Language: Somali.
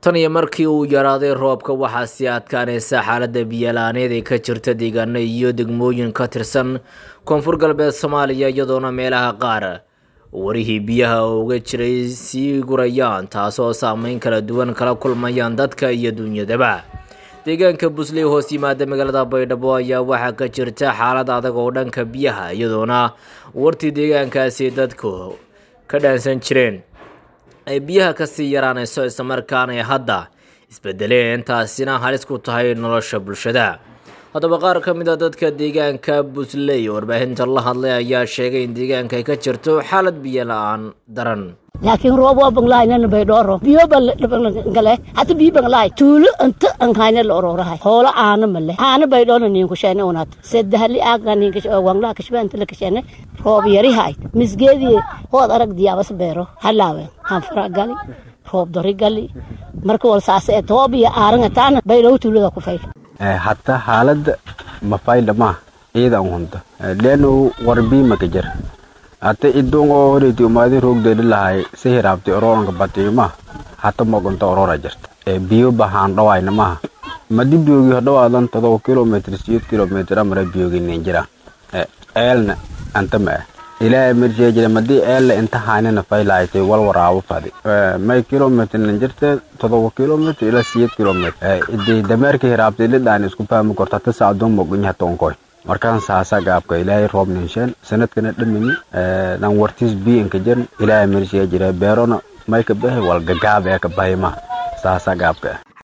tan iyo markii uu yaraaday roobka waxaa sii adkaanaysa xaaladda biyalaaneed ee ka jirta deegaano iyo degmooyin ka tirsan koonfur galbeed soomaaliya iyadoona meelaha qaar warihii biyaha oo uga jiray sii gurayaan taasoo saameyn kala duwan kala kulmayaan dadka iyo duunyadaba deegaanka busley hoos yimaada magaalada baydhabo ayaa waxaa ka jirta xaalad adag oo dhanka biyaha iyadoona wartii deegaankaasi dadku ka dhaansan jireen ay biyaha kasii yaraanayso islamarkaana ay hadda isbedeleen taasina halis ku tahay nolosha bulshada haddaba qaar ka mid a dadka deegaanka busley oo warbaahinta la hadlay ayaa sheegay in deegaanka ay ka jirto xaalad biyo la-aan daran laakiin roob waa banglaayna baydhooro biyo bangale hata biyo banglaay tuulo inta anhayna la ororahay hoolo aana male aana baydhoona niin kushene unat sedahali aaga niin wangla kashba inta la kashene roob yari hay misgeedii hood arag diyaabas beero halaawe hanfara gali roob dori gali marka wal saase ee toob iyo aaranga taana baydhow tuulada ku fayl hatta xaaladda mafayda ma ciida an hunta leenu warbii maka jir hata idung oo horeti umaadi roogdeeli lahay si hiraabti ororanka batiyo ma hata mogonta orora jirta biyo bahaan dhawayna maha madi biyogi hodhawaadan todoba kilometr siyeed kilometr amara biyogi nin jira eelna anta ma ah ilaahay marjee jira madii eelle inta haynina faylaaytay wal waraabo fadi may kilometr nin jirte todoba kilometr ila siyeed kilometr idii dameerka hiraabti lidhaan isku fahmi korta hata sacdoon mogonya hata onkoy markaan saasa gaabka ilaahay roob ninsheen sanadkana dhamini dhan wartiis biyo inka jirin ilaahay marjee jira beerona may ka bahay wal gagaab ee ka bahay ma saasa gaabka